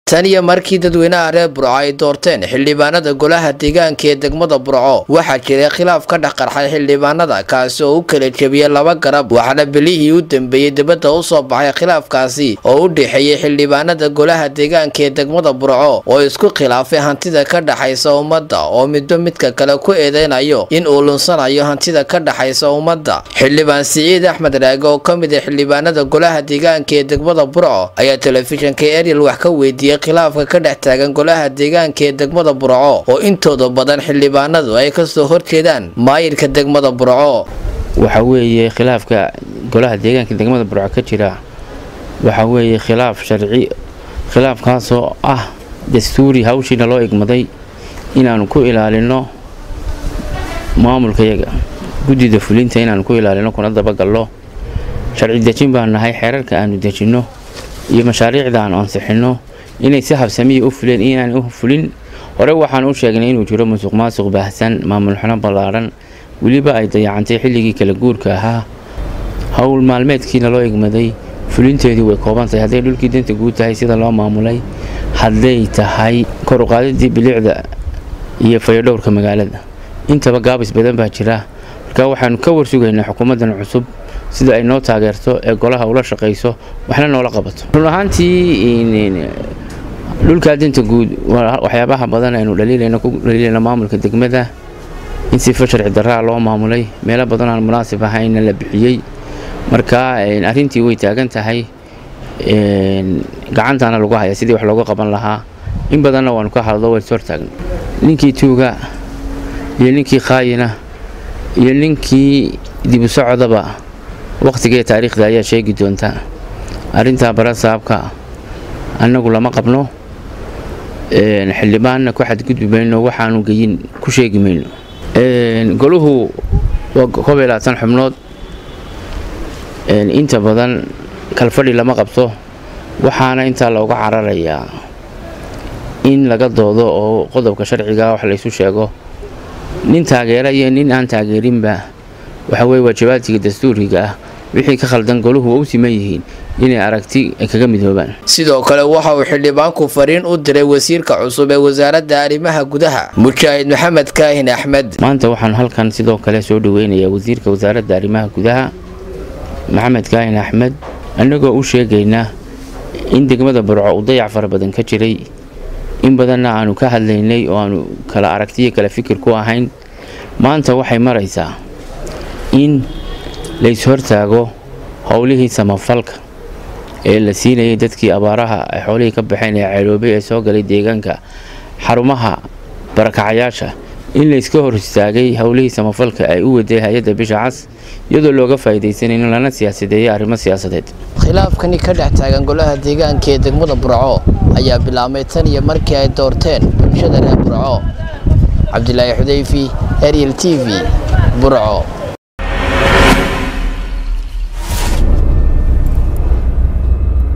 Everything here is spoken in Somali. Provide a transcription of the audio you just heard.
tan iyo markii dadweynaha reer burco ay doorteen xildhibaanada golaha deegaanka ee degmada burco waxaa jiray khilaaf ka dhex qarxay xildhibaanada kaasi oo u kala jebiyey laba garab waxaana bilihii u dambeeyey dibadda u soo baxay khilaafkaasi oo u dhexeeyey xildhibaanada golaha deegaanka ee degmada burco oo isku khilaafay hantida ka dhexaysa ummadda oo midba midka kale ku eedeynayo in uu lunsanayo hantida ka dhexaysa ummadda xildhibaan siciid axmed raage oo ka mid ah xildhibaanada golaha deegaanka ee degmada burco ayaa telefishinka ariel wax ka weydiiyey khilaafka ka dhex taagan golaha deegaanka ee degmada burco oo intooda badan xildhibaanadu ay kasoo horjeedaan maayirka degmada burco waxa weeye khilaafka golaha deegaanka degmada burco ka jira waxa weeye khilaaf sharci khilaafkaasoo ah dastuuri hawshiina loo igmaday inaanu ku ilaalino maamulkayaga guddida fulinta inaanu ku ilaalino kuna dabagalno sharci dejin baan nahay xeerarka aanu dejinno iyo mashaariicda aanu ansixinno inay si habsamiya u fuleen inaan u fulin hore waxaan u sheegnay inuu jiro musuq maasuq baahsan maamul xuno ballaadhan weliba ay dayacantay xilligii kala guurka ahaa howl maalmeedkiina loo igmaday fulinteedii way kooban tahay hadday dhulkii danta guud tahay sida loo maamulay hadday tahay kor uqaadidii bilicda iyo fayadhowrka magaalada intaba gaabis badan baa jira marka waxaanu ka warsugaynaa xukuumaddan cusub sida ay noo taageerto ee golaha ula shaqayso waxna noola qabato run ahaantii dhulkaa danta guud waxyaabaha badan aynu dhaliilayno ku dhaliilayno maamulka degmada in sifa sharci daraa loo maamulay meelo badan aan munaasib ahayna la bixiyey marka arrintii way taagan tahay gacantaana lagu haya sidii wax looga qaban lahaa in badanna waanu ka hadlo way ishortaagna ninkii tuuga iyo ninkii qaayina iyo ninkii dibu socodaba wakhtigee taariikhda ayaa sheegi doonta arrintaa barasaabka annagu lama qabno xildhibaanna ku xadgudbi mayno waxaanu geyin ku sheegi mayno goluhu waa koob iyo labaatan xubnood inta badan kalfadhi lama qabto waxaana intaa looga cararayaa in laga doodo oo qodobka sharciga wax laysu sheego nin taageera iyo nin aan taageerinba waxa weye waajabaadkiga dastuuriga ah wixii ka khaldan goluhu waa u siman yihiin inay aragti ay kaga midoobaan sidoo kale waxa uu xildhibaanku fariin u diray wasiirka cusub ee wasaaradda arrimaha gudaha mujaahid maxamed kaahin axmed maanta waxaan halkan sidoo kale soo dhaweynayaa wasiirka wasaaradda arrimaha gudaha maxamed kaahin axmed annagoo u sheegaynaa in degmada burco uu dayac fara badan ka jiray in badanna aanu ka hadlaynay oo aanu kala aragtiyo kala fikir ku ahayn maanta waxay maraysaa in layshortaago howlihii samafalka ee la siinayay dadkii abaaraha ay xoolihii ka baxeen ee ceeloobay ee soo galay deegaanka xarumaha barakacayaasha in layska hor istaagay howlihii samafalka ay u waday hay-adda bisha cas iyadoo looga faa'iidaysanay in lana siyaasadeeyo arrimo siyaasadeed khilaafkani ka dhex taagan golaha deegaanka ee degmada burco ayaa bilaabmay tan iyo markii ay doorteen bulshada reer burco cabdilaahi xudayfi ariel t v burco